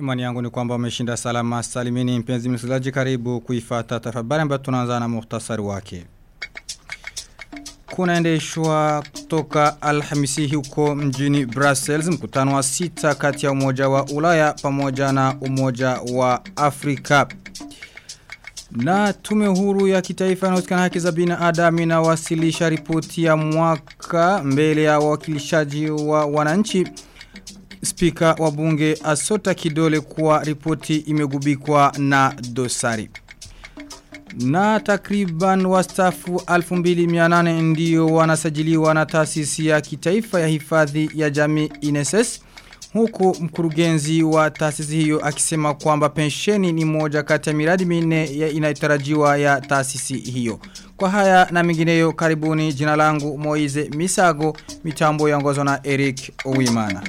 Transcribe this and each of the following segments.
Matumani yangu ni kwamba umeshinda salama salimini mpenzi msikilizaji karibu kuifata taarifa habari ambayo tunaanza na muhtasari wake. Kunaendeshwa kutoka Alhamisi huko mjini Brussels mkutano wa sita kati ya umoja wa Ulaya pamoja na umoja wa Afrika. Na tume huru ya kitaifa inayohusikana haki za binadamu inawasilisha ripoti ya mwaka mbele ya wakilishaji wa wananchi. Spika wa bunge asota kidole kuwa ripoti imegubikwa na dosari. Na takriban wastafu 2800 ndio wanasajiliwa na taasisi ya kitaifa ya hifadhi ya jamii INSS. Huku mkurugenzi wa taasisi hiyo akisema kwamba pensheni ni moja kati ya miradi minne inayotarajiwa ya taasisi hiyo. Kwa haya na mingineyo karibuni jina langu Moize Misago mitambo yaongozwa na Eric Owimana.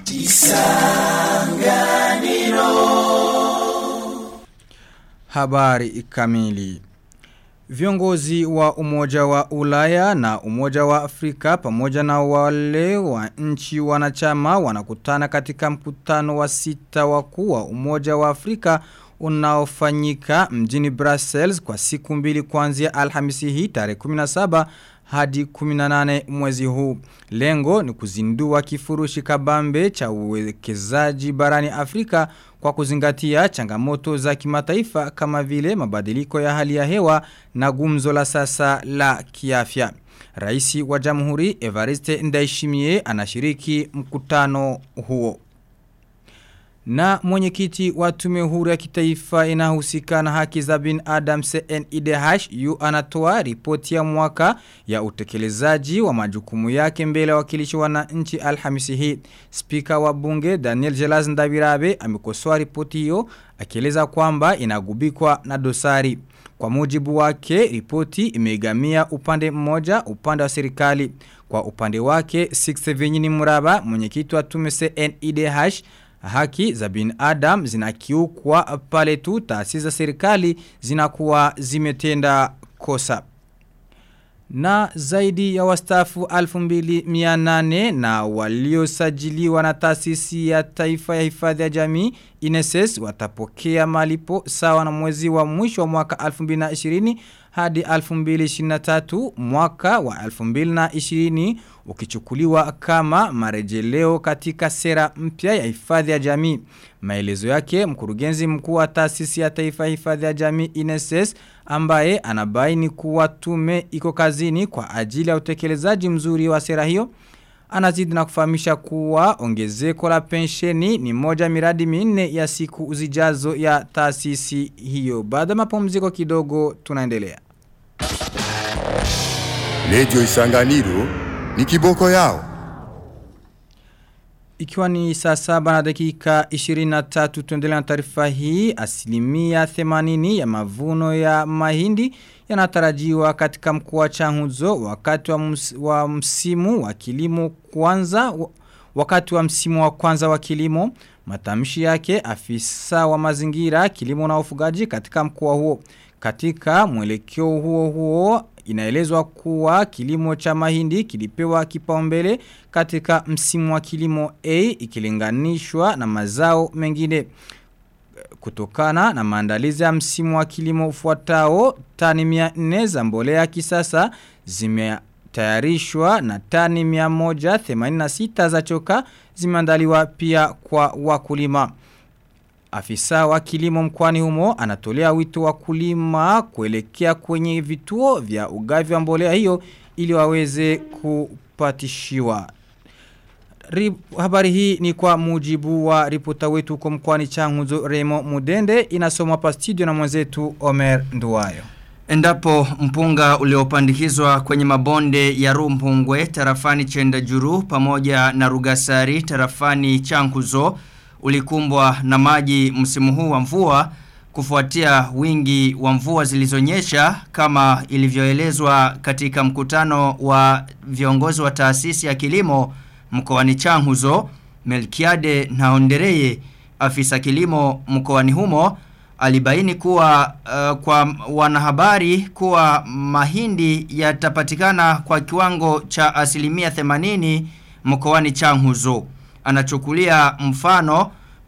Habari kamili. Viongozi wa umoja wa ulaya na umoja wa Afrika pamoja na wale wa nchi wanachama wanakutana katika mkutano wa sita wakuu wa umoja wa Afrika unaofanyika mjini Brussels kwa siku mbili kuanzia Alhamisi hii tarehe 17 hadi 18 mwezi huu. Lengo ni kuzindua kifurushi kabambe cha uwekezaji barani Afrika kwa kuzingatia changamoto za kimataifa kama vile mabadiliko ya hali ya hewa na gumzo la sasa la kiafya. Raisi wa Jamhuri Evariste Ndayishimiye anashiriki mkutano huo. Na mwenyekiti wa tume huru ya kitaifa inahusika na haki za bin Adam CNIDH yu anatoa ripoti ya mwaka ya utekelezaji wa majukumu yake mbele wakilishi wananchi Alhamisi hii. Spika wa bunge Daniel Jelaz Ndabirabe amekosoa ripoti hiyo akieleza kwamba inagubikwa na dosari. Kwa mujibu wake, ripoti imegamia upande mmoja upande wa serikali. Kwa upande wake, Six Vinyini Muraba, mwenyekiti wa tume CNIDH haki za bin Adam zinakiukwa pale tu taasisi za serikali zinakuwa zimetenda kosa. Na zaidi ya wastafu 2800 na waliosajiliwa na taasisi ya taifa ya hifadhi ya jamii INSS watapokea malipo sawa na mwezi wa mwisho wa mwaka 2020 hadi 2023 mwaka wa 2020 ukichukuliwa kama marejeleo katika sera mpya ya hifadhi ya jamii. Maelezo yake mkurugenzi mkuu wa taasisi ya taifa ya hifadhi ya jamii INSS ambaye anabaini kuwa tume iko kazini kwa ajili ya utekelezaji mzuri wa sera hiyo. Anazidi na kufahamisha kuwa ongezeko la pensheni ni moja miradi minne ya siku uzijazo ya taasisi hiyo. Baada mapumziko kidogo tunaendelea. Radio Isanganiro ni kiboko yao. Ikiwa ni saa saba na dakika 23 tuendelea na taarifa hii asilimia 80 ya mavuno ya mahindi yanatarajiwa katika mkoa wa Changuzo wakati wa, ms, wa msimu wa kilimo kwanza wakati wa msimu wa kwanza wa kilimo matamshi yake afisa wa mazingira kilimo na ufugaji katika mkoa huo katika mwelekeo huo huo inaelezwa kuwa kilimo cha mahindi kilipewa kipaumbele katika msimu wa kilimo A ikilinganishwa na mazao mengine kutokana na maandalizi ya msimu wa kilimo ufuatao tani 400 za mbolea kisasa zimetayarishwa na tani 186 za choka zimeandaliwa pia kwa wakulima. Afisa wa kilimo mkwani humo anatolea wito wa kulima kuelekea kwenye vituo vya ugavi wa mbolea hiyo ili waweze kupatishiwa. Rib, habari hii ni kwa mujibu wa ripota wetu kwa mkwani changuzo Remo Mudende inasoma pa studio na mwenzetu Omer Nduwayo. Endapo mpunga uliopandikizwa kwenye mabonde ya Rumpungwe tarafani Chenda Juru pamoja na Rugasari tarafani Chankuzo ulikumbwa na maji msimu huu wa mvua kufuatia wingi wa mvua zilizonyesha kama ilivyoelezwa katika mkutano wa viongozi wa taasisi ya kilimo mkoani Changuzo Melkiade Naondereye afisa kilimo mkoani humo alibaini kuwa uh, kwa wanahabari kuwa mahindi yatapatikana kwa kiwango cha asilimia 80 mkoani Changuzo. Anachukulia mfano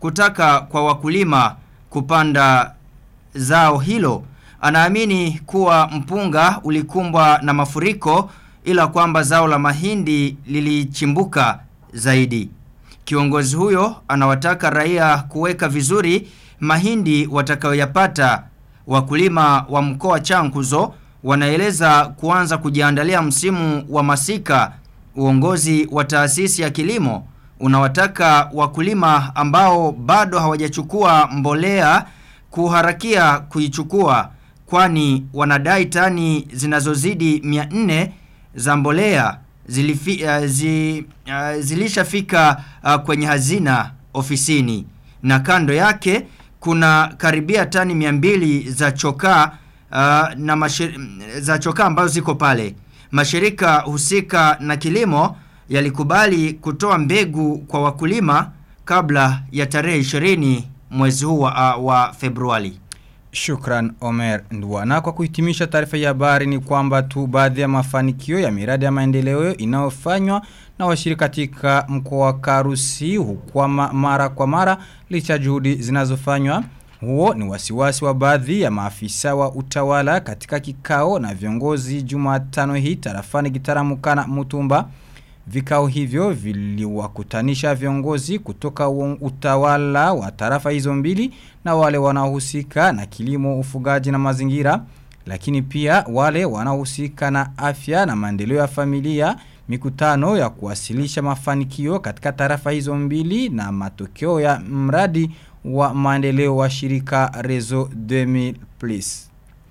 kutaka kwa wakulima kupanda zao hilo. Anaamini kuwa mpunga ulikumbwa na mafuriko ila kwamba zao la mahindi lilichimbuka zaidi. Kiongozi huyo anawataka raia kuweka vizuri mahindi watakayoyapata. Wakulima wa mkoa Chankuzo wanaeleza kuanza kujiandalia msimu wa masika. Uongozi wa taasisi ya kilimo unawataka wakulima ambao bado hawajachukua mbolea kuharakia kuichukua kwani wanadai tani zinazozidi 400 za mbolea zilifi, uh, zi, uh, zilishafika uh, kwenye hazina ofisini na kando yake kuna karibia tani 200 za chokaa uh, na mashir, za chokaa ambazo ziko pale mashirika husika na kilimo yalikubali kutoa mbegu kwa wakulima kabla ya tarehe 20 mwezi huu wa, uh, wa Februari. Shukran Omer Ndwana kwa kuhitimisha taarifa ya habari ni kwamba tu baadhi ya mafanikio ya miradi ya maendeleo inayofanywa na washirika katika mkoa wa Karusi hukwama mara kwa mara licha juhudi zinazofanywa huo ni wasiwasi wa baadhi ya maafisa wa utawala katika kikao na viongozi Jumatano hii tarafani Gitaramukana Mutumba Vikao hivyo viliwakutanisha viongozi kutoka utawala wa tarafa hizo mbili na wale wanaohusika na kilimo ufugaji na mazingira lakini pia wale wanaohusika na afya na maendeleo ya familia mikutano ya kuwasilisha mafanikio katika tarafa hizo mbili na matokeo ya mradi wa maendeleo wa shirika Rezo 2000 Plus.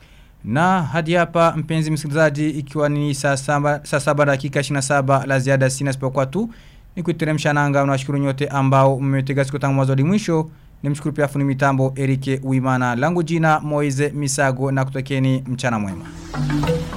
Na hadi hapa mpenzi msikilizaji ikiwa ni saa saba, saa saba dakika 27 la ziada sina sipokuwa tu ni kuiteremsha nanga unawashukuru nyote ambao mmetega siku tangu mwanzo hadi mwisho nimshukuru pia fundi mitambo Erike Uimana langu jina Moize Misago na kutakeni mchana mwema.